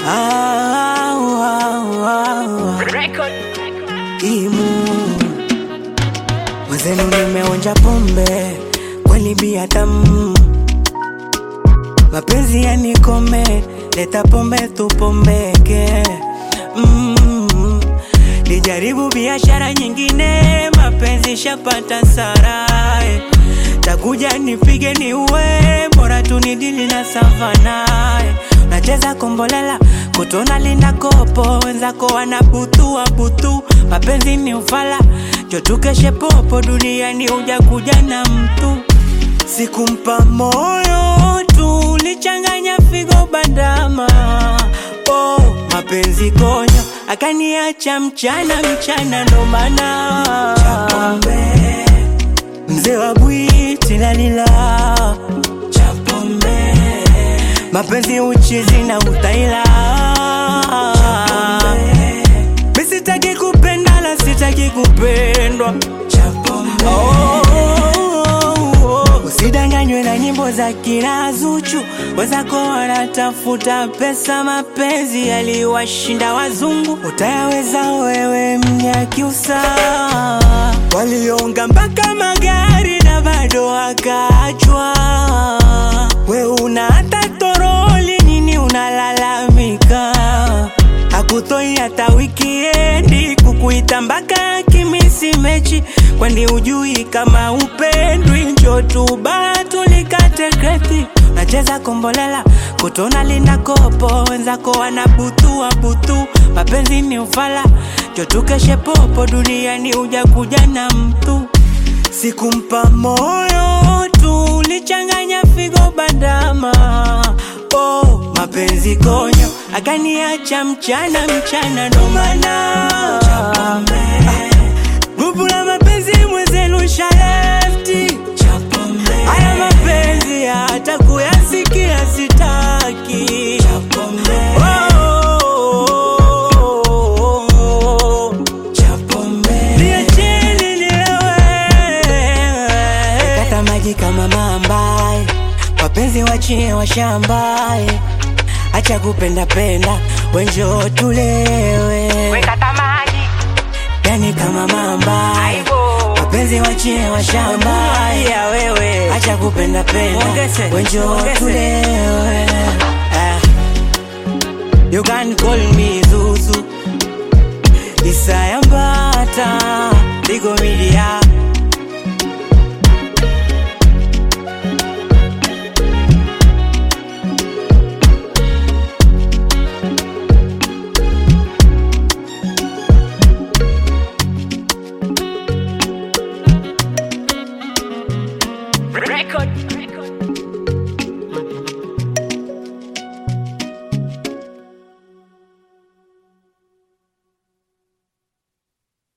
Ah, ah, ah, Record. Imu mwenzenu, nimeonja pombe kweli, bia tamu, mapenzi yanikome, leta pombe tupombeke. Mm, nijaribu biashara nyingine, mapenzi shapata sarai, takuja nipige ni uwe, bora tunidili na savana Nacheza kombolela kutona linda kopo, wenzako wanabutua butu, mapenzi ni ufala, jotukeshe popo, duniani uja kuja na mtu Sikumpa moyo tu, lichanganya figo bandama. Oh, mapenzi konyo, akaniacha mchana mchana, ndo maana mzee wa bwiti lalila mapenzi uchizi na utaila mi sitaki kupenda la sitaki kupendwa Oh, oh, oh. Usidanganywe na nyimbo za kina Zuchu, wenzako wanatafuta pesa, mapenzi yaliwashinda wazungu, utayaweza wewe Mnyakyusa? Walionga mpaka magari na bado wakaachwa, we una hata toroli, nini unalalamika? Hakutoi hata wikiendi kukuita mpaka kimisi mechi, kwani ujui kama upendwi? Njo tu baa tulikate kreti, nacheza kombolela kutona linda kopo, wenzako wanabutua butu, mapenzi ni ufala, njo tukeshe popo, duniani uja kuja na mtu Sikumpa moyo tu, lichanganya figo bandama. Oh, mapenzi konyo, akaniacha mchana mchana, ndo maana gupu la mapenzi mwenzenu shalefti. Haya mapenzi hata kuyasikia sitaki. Oh, Niacheni nilewe. Kata maji kama mambae, wapenzi wachie washambae, acha kupenda penda, wenjo tulewe. Weka tamaji. Yani kama mambae, Aibo. wapenzi wachie washambae, Ya wewe. acha kupenda penda, Ongeze, wenjo ongeze. tulewe. Ah. You can call me Zuzu Isaya Mbata Ligo Media Record.